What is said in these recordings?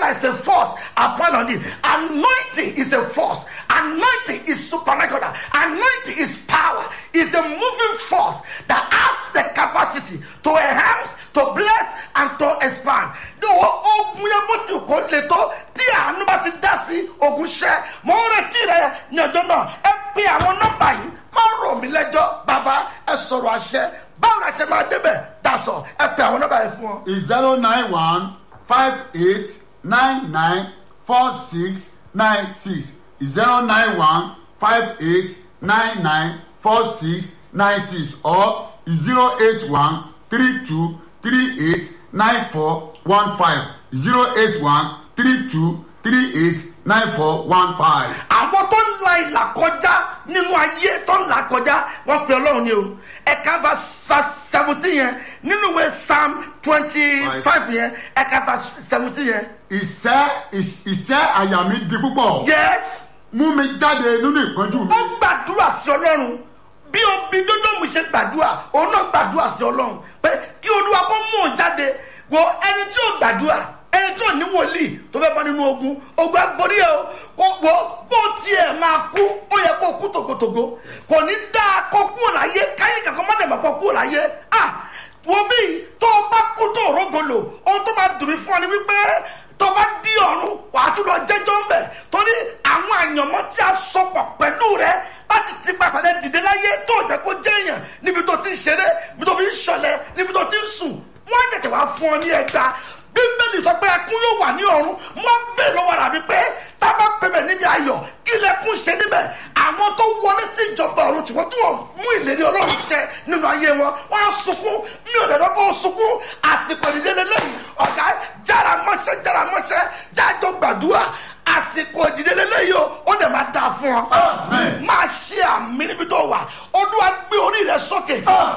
is a force upon on it. Anointing is a force. Anointing is supernatural. Anointing is power. Is a moving force that has the capacity to enhance, to bless, and to expand. Ní o ogun yẹn bó ti kò le tó tí àánú bá ti dá sí ogun ṣẹ́. Mo ń retí rẹ̀ ní ọjọ́ náà. Ẹ pe àwọn nọ́mbà yìí. Má rò mí lẹ́jọ́. Bàbá ẹ sọ̀rọ̀ àṣẹ. Báwo la ṣe máa débẹ̀? Dasọ̀ ẹ pe àwọn nọ́mbà yìí fún ọ. is zero nine one five eight nine nine four six nine six zero nine one five eight nine nine four six nine six or zero eight one three two three eight nine four one five zero eight one three two three eight nine four one five. àwọn tó ń la ìlà kọjá nínú ayé tó ń là kọjá wọn pe ọlọ́run ni o ẹ̀ka verse seventeen yẹn nínú ìwé psalm twenty five yẹn ẹ̀ka verse seventeen yẹn. ìṣẹ́ ìṣẹ́ àyà mi di púpọ̀ yes mú mi jáde nínú ìpọ́njú mi. ó gbàdúrà sí ọlọ́run bí obi dódòmù ṣe gbàdúrà òun náà gbàdúrà sí ọlọ́run pé kí olúwa kó mú òun jáde wo ẹni tí ò gbàdúrà ẹni tí ò ní wòlíì tó fẹ́ bọ́ nínú ogun ogun agbórí ẹ o wo bó tiẹ̀ máa kú ó yẹ kó kú tògótògó kò ní dáa kó kúrò láyé káyé kankan má dẹ̀mọ̀ kó kúrò láyé ah wo bí tó o bá kú tó o rógolo ohun tó máa dùn mí fún ọ ni wípé tó bá di ọ̀run wàá tún lọ jẹ́jọ́ ń bẹ̀ torí àwọn àyànmọ́ tí a sọpọ̀ pẹ̀lú rẹ láti ti pàṣẹ dìde láyé tó jẹ́ kó jẹ́ èèyàn níbi tó ti ń ṣeré níbi tó fi ń ṣọlẹ̀ níbi tó ti ń sùn wọ́n á tẹ̀tẹ̀ wá fún ọ ní ẹgbàá bíbélì sọ pé ẹkún yóò wà ní ọ̀run wọ́n bẹ̀ lọ́wọ́ rà mí pé tá a bá pẹ̀bẹ̀ níbi ayọ̀ kí lẹ́kún ṣe níbẹ̀ àwọn tó wọlé sí ìjọba ọ̀run tí wọ́n tí wọ́n mú ìlérí ọlọ́run ṣẹ nínú ayé wọn wọ́n á sunkún mi ò dẹ̀dọ́ kó sunkún àsìkò ìdílé lẹ́yìn ọ̀gá jára mọ́ṣẹ́ jára mọ́ṣẹ́ jájọ gbàdúrà àsìkò ìdílé lẹ́yìn o ó dẹ̀ máa dáa fún ọ máa ṣe àmì níbi tó wà olúwa gbé orí rẹ sókè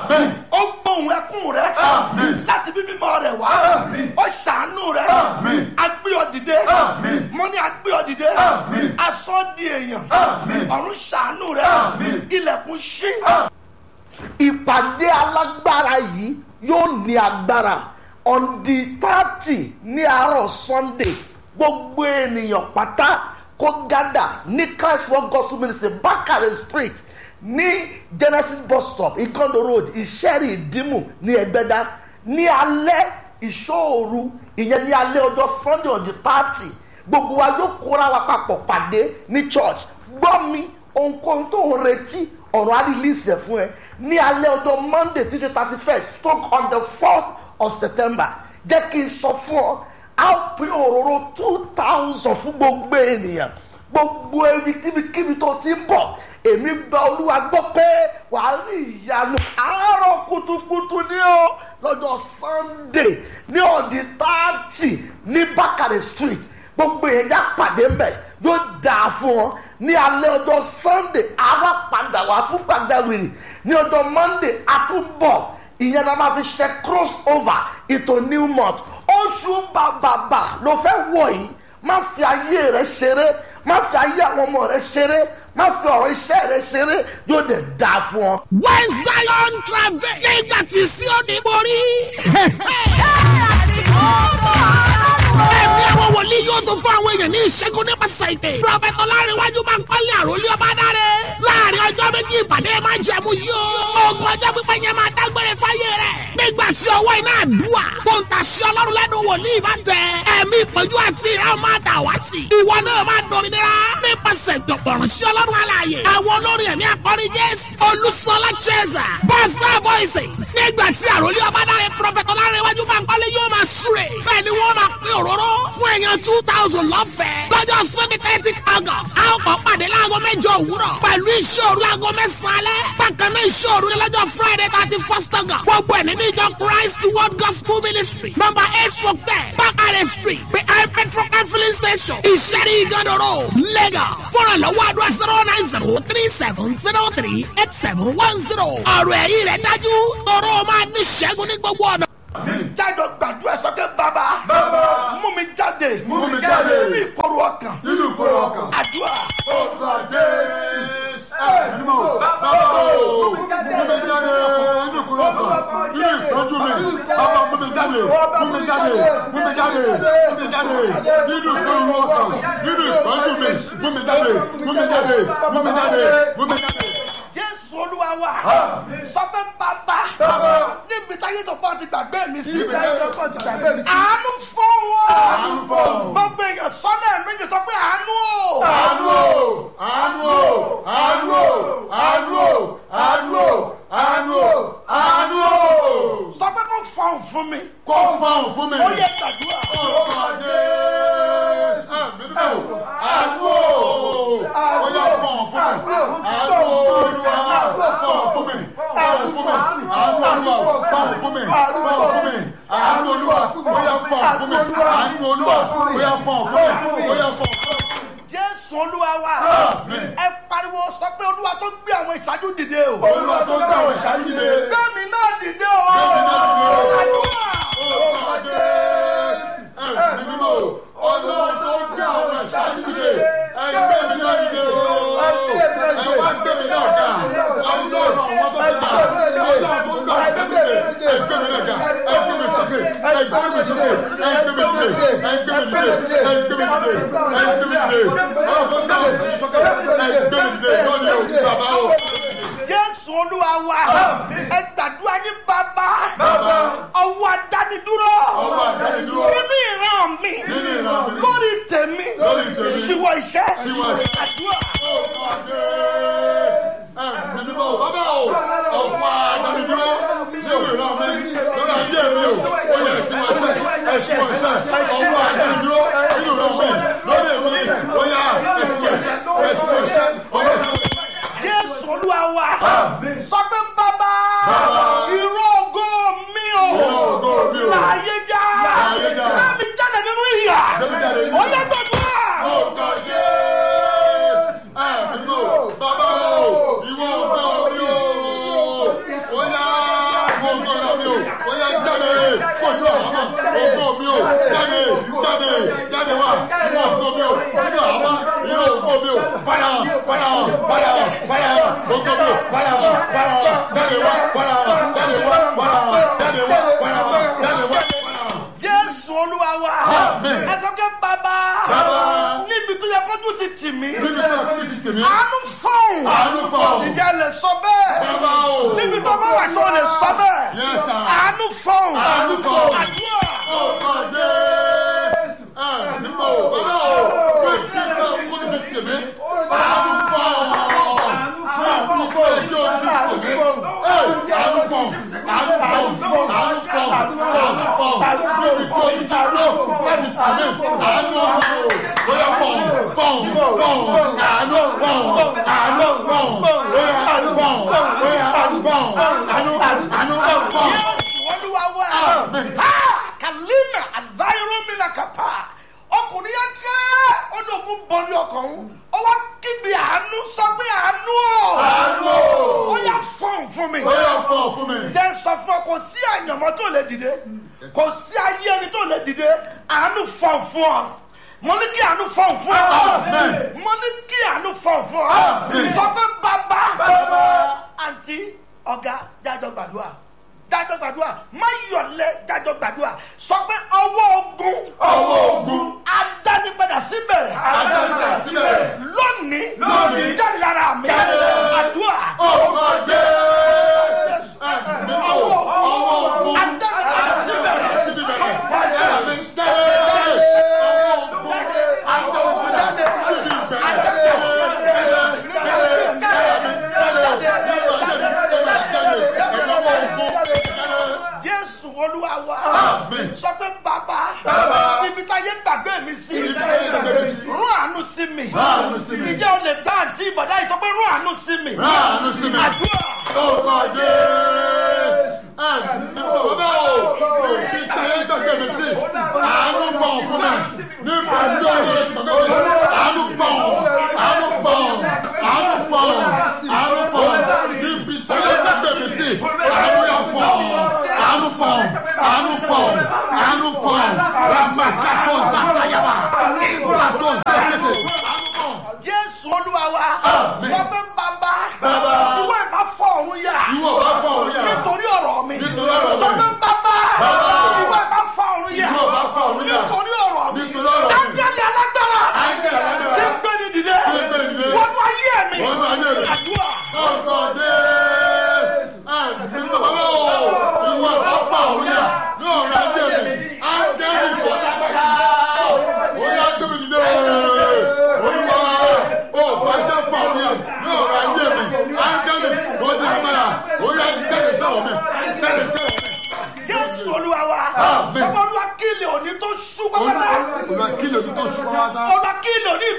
ó gbóhùn ẹkún rẹ láti bí mímọ́ rẹ wá ó ṣàánú rẹ agbé ọ dìde mo ní agbé ọ dìde aṣọ di èèyàn ọ̀run ṣàánú rẹ ilẹ̀kùn ṣí. ìpàdé alágbára yìí yóò ní agbára on the thirty ní àárọ̀ sunday gbogbo ènìyàn pátá kó gádà ní christ world gospel ministry bakare street ní genesis bus stop ikondo road ìṣẹ́rì ìdímù ní ẹgbẹ́dá ní alẹ́ ìṣòro ìyẹn ní alẹ́ ọjọ́ sunday on the thirty gbogbo wa yóò kóra wa papọ̀ pàdé ní church gbọ́ mi ohunkóhun tó ń retí ọ̀rọ̀ á release ẹ̀ fún ẹ ní alẹ́ ọjọ́ monday títí thirty first stroke on the first of september jẹ́ kí n sọ fún ọ a pín òróró two thousand fún gbogbo ènìyàn gbogbo ebi kíbikíbi tó ti ń bọ̀ èmi gba olúwa gbọ́ pé wàá rí ìyanu àárọ̀ kùtùkùtù ní o lọ́jọ́ sunday ní ọ̀dì táàtì ní bákàrẹ̀ street gbogbo èèyàn já pàdé mbẹ̀ yóò dáa fún ọ ní alẹ́ ọjọ́ sunday àwa padà wá fún gbàgbàwìrì ní ọjọ́ monday àtúbọ̀ ìyẹn la máa fi ṣe cross over ìtò new month oṣù bàbàbà ló fẹ́ wọ̀ yìí má fi ayé rẹ ṣeré má fi ayé àwọn ọmọ rẹ ṣeré má fi ọ̀rọ̀ iṣẹ́ rẹ ṣeré yóò dẹ̀ dáa fún ọ. when zion travel nígbà tí Síónì borí. ẹ̀mí àwọn wòlíì yóò tó fún àwọn èèyàn ní ìṣẹ́gun nípasẹ̀ ìpè. prọfẹ̀tì ọlárẹ̀wájú máa ń kọ́lé àròlé ọba dáre. láàrin ọjọ́ méjì ìpàdé máa jẹ̀mú yóò. ogun ọjọ́ pípẹ́ yẹn máa dágbére fáyé rẹ̀. nígbà tí ọwọ́ iná àdúrà tó ń tàṣí ọlọ́run lẹ́nu wòlíì bá tẹ. ẹ̀mí ìpọ́njú àti ìran máa dà wá sí. ìwọ náà máa dominira nípasẹ̀ ìdọ̀gbọ̀rún sí ọlọ́run alààyè. àwọn olórin ẹ̀mí akọrin jésù olùsọlá cheza bọ́sà voices. nígbà tí àròlé ọba dáre prọfẹ̀tì ọlárẹ̀wájú máa ń kọ́lé yóò máa súre. bẹ́ẹ̀ ni wọ́n máa pín òróró fún èèyàn two thousand lọ́fẹ̀ẹ́. lọ́jọ́ sunday thirty august a ó kọ́ pàdé láago mẹ́jọ òwúrọ̀ pẹ̀lú ìṣòro láago mẹ́sàn-án alẹ́. bákan náà ìṣòro ní lọ́jọ́ friday thirty first august. gbogbo ẹ̀ nínú ìjọ christ world gospel ministry number eight four ten bakare street behind petrol and filling station ìṣẹ́rí ìgànnà road lagos. fọ́nrán lọ́wọ́ àdúrà zero nine zero three seven zero three eight seven one zero. ọ̀rọ̀ ẹ̀yìn rẹ̀ dájú tọrọ máa ní ṣẹ́gun ní gbogbo ọ̀nà. jájọ gbàdúrà sọkè bàbá mú mi jáde Mú mi jáde. nínú ìkorò ọkàn nínú ìkórè ọkàn. àdúrà Ọba Jésù. Ẹ ní mọ̀. Bàbá o. Mú mi jáde nínú ìkórè ọkàn. Nínú ìtọ́jú mi. Bàbá mú mi jáde. Mú mi jáde. Mú mi jáde. Mú mi jáde. jáde nínú ìpọ́njú ọkàn nínú ìpọ́njú mi mú mi jáde mú mi jáde mú mi jáde mú mi jáde. jésù olúwa wa sọ pé bàbá níbi táyé tó pọ̀ ti gbàgbé mi sí Níbi táyé tó pọ̀ ti gbàgbé mi sí. àánú fún wọn Àánú fún wọn. gbogbo èèyàn sọ́nà méjì sọ pé àánú o àánú o àánú o àánú o àánú o àánú o àánú o àánú o. sọ pé kó fọhùn fún mi kó fọhùn fún mi. ó yẹ gbàdúrà Orúkọ Jésù. Àmì nígbà wo? Àánú o. Ó yá fọhùn fún mi. Àánú Olúwa fọhùn fún mi. Fọhùn fún mi. Àánú Olúwa fọhùn fún mi. Fọhùn fún mi. Àánú Olúwa ó yá fọhùn fún mi. Àánú Olúwa ó yá fọhùn fún mi. Ó yá fọhùn fún mi. jésù olúwa wa Àmín. ẹ pariwo sọ pé olúwa tó gbé àwọn ìṣáájú dìde o Olúwa tó gbà wọ̀ ṣáájúde. gbẹ̀mí náà dìde o Gbẹ̀mí náà dìde o. àdúrà Orúkọ Jésù. Ẹ̀mí mímọ́ o. Ọlọ́run tó gbé àwọn ìṣáájúde. Ẹgbẹ́ mi náà dìde o. Ẹ wá gbé mi náà ga. Ọlọ́run àwọn tó gbà. Ọlọ́run tó gbà ìṣáájúde. Ẹgbẹ́ mi náà ga. Ẹgbẹ́ mi sókè. Ẹgbẹ́ mi sókè. Ẹgbẹ́ mi dìde. Ẹgbẹ́ mi dìde. Ẹgbẹ́ mi dìde. Ẹgbẹ́ mi dìde. Ọlọ́run tó gbà ìṣáájúde sókè. Ẹgbẹ́ mi dìde. Lọ́ni o. Bàbá o. jésù olúwa wa ẹ gbàdúrà yín bàbá Bàbá. ọwọ́ adánidúró Ọwọ́ àdánidúró. nínú ìran mi Nínú ìran mi. lórí tèmi Lórí tèmi. ṣíwọ́ iṣẹ́ Ṣíwọ́ iṣẹ́. àdúrà jésù olúwa wa sọ pé bàbá Bàbá. ìró ògo mi o Ìró ògo mi o. láàyè já Láàyè já. láàmì jáde nínú ìyà Láàmì jáde nínú ó ìyà. yẹ gbàdúrà. jésù olúwa wa Àmín. ẹ sọ pé bàbá Bàbá. níbi tó yẹ kójú ti tì mí Níbi tí a fi ti tì mí. àánú fọ́ọ̀n Àánú fọ́ọ̀n. ìjà lè sọ bẹ́ẹ̀ Bàbá o. níbi tó bá wà tó lè sọ bẹ́ẹ̀ Yes, sir. àánú fọ́ọ̀n Àánú fọ́ọ̀n. àdúrà jésù olúwa wa Àmín. Ha! kalima azayiro mina kapa ọkùnrin yẹn kẹ́ ọdún bọ́ọ̀lù ọkàn òun ó wá kígbe àánú sọ pé àánú o ó yà fọ́ọ̀n fún mi. jẹ́ sọ fún ọ kò sí àyànmọ́ tó lè dìde kò sí ayé ẹni tó lè dìde àánú fọ̀ fún ọ mo ní kí àánú fọ̀ fún ọ Amen. mo ní kí àánú fọ̀ fún ọ Amen. sọ pé bàbá àǹtí ọ̀gá jájọ gbàdúrà jájọ gbàdúrà má yọ̀lẹ̀ jájọ gbàdúrà sọ pé ọwọ́ ogun Ọwọ́ ogun. adánipadà síbẹ̀ Adánipadà síbẹ̀. lónìí Lónìí. jáde lára mi Jáde. àdúrà adánipadà síbẹ̀ jésù olúwa wa Àmín. sọ pé bàbá Bàbá. ibi tá a yé gbàgbé mi sí Ibi táyé gbàgbé mi sí. rún àánú sí mi Rán àánú sí mi. ìjẹ́ o lè gbá àǹtí ìbọ̀dá yìí sọ pé rún àánú sí mi àdúrà jésù olúwa wa sọ pé bàbá Bàbá. ìwọ ìbá fọ ọ̀run yà Ìwọ bá fọ ọ̀run yà. nítorí ọ̀rọ̀ mi Nítorí ọ̀rọ̀ mi. sọ pé bàbá Bàbá. ìwọ ìbá fọ ọ̀run yà Ìwọ bá fọ ọ̀run yà. nítorí ọ̀rọ̀ mi Nítorí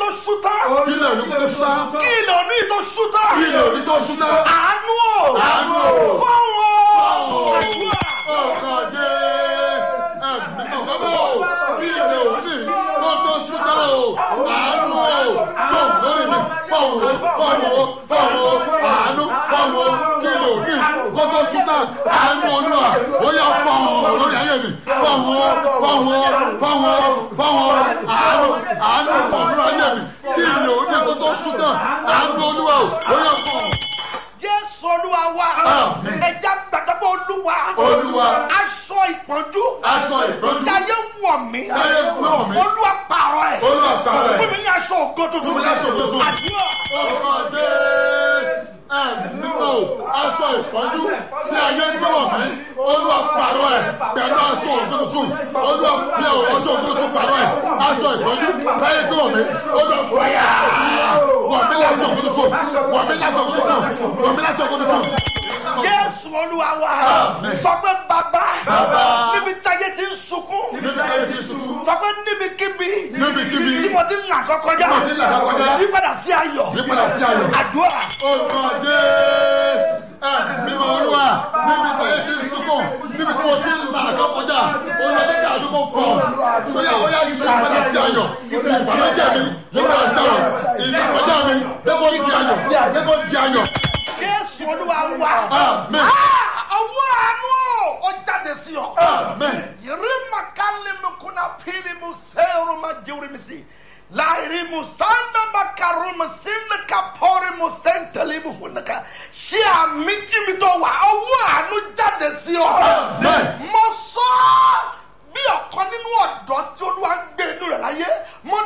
tó ṣú tán kí ilẹ̀ òní kó tó ṣúná kí ilẹ̀ òní tó ṣú tán kí ilẹ̀ òní tó ṣúná àánú o Àánú o. fọ́wọ́ àdúrà ọkọ̀ dé ẹ̀mí náà bàbá o kí ilẹ̀ òní kó tó ṣúná o àánú o fọ̀hún lórí mi fọ̀hún fọ̀hún fọ̀hún àánú fọ̀hún kí ilẹ̀ òní kó tó ṣúná àánú olúwa ó yà fọ̀hún lórí ayé mi fọ̀hún fọ̀hún fọ̀hún fọ̀hún àánú àánú fọ̀hún lórí ayé mi kí ilẹ̀ òní kó tó ṣúná àánú olúwa ó yà fọ̀hún. jésù olúwa wa Àmín. ẹja gbàgbọ́ olúwa Olúwa. aṣọ ìpọ́njú aṣọ ìpọ́njú táyé wọ̀ mí táyé wọ̀ mí. olúwa pààrọ̀ ẹ̀ Olúwa pààrọ̀ ẹ̀. fún mi ní aṣọ ògo tuntun Fún mi ní aṣọ ògo tuntun. àdúrà ọmọdé ẹ̀mímọ́ aṣọ ìpọ́njú tí ayé ń dúró mí olúwa pàrọ̀ ẹ̀ pẹ̀lú aṣọ ògo tuntun olúwa fi ọ̀ aṣọ ògo tuntun pàrọ̀ ẹ̀ aṣọ ìpọ́njú tí ayé ń dúró mí olúwa fọyà wọ̀ mí lásọ ògo tuntun wọ̀ mí lásọ ògo tuntun wọ̀ mí lásọ ògo tuntun. jésù olúwa wa Àmín. sọ pé bàbá Bàbá. níbi táyé ti ń sunkún níbi táyé ti sùn sọ pé níbikíbi Níbikíbi. tí mo ti ń là kọkọjá Tí mo ti ń là kọkọjá. yípadà sí ayọ̀ yípadà sí ayọ̀. àdúrà ọmọdé mímọ olúwa níbi táyé ti ń sunkún níbi tí mo ti ń là kọ́ kọjá olùwàjẹ́ kí àdúgbò fọ̀ sóyà óyá yìí tó yípadà sí ayọ̀ ìbànújẹ́ mi yípadà sí ayọ̀ ìbànújẹ́ mi dẹ́kọ̀ di ayọ̀ dẹ́kọ̀ di ayọ̀. jésù olúwa wa Àmín. Ah, ọwọ́ àánú ó jáde sí ọ. amen Yirima kali mukuna pili museru majuri misi. Lairi musanda bakaru musinda kapori musentali muhunaka. Ṣé àmì tí mi tó wà ọwọ́ àánú jáde sí ọ? Amen. Mo sọ ọ́ bí ọ̀kan nínú ọ̀dọ́ tí olúwa ń gbé inú rẹ̀ láyé. Mo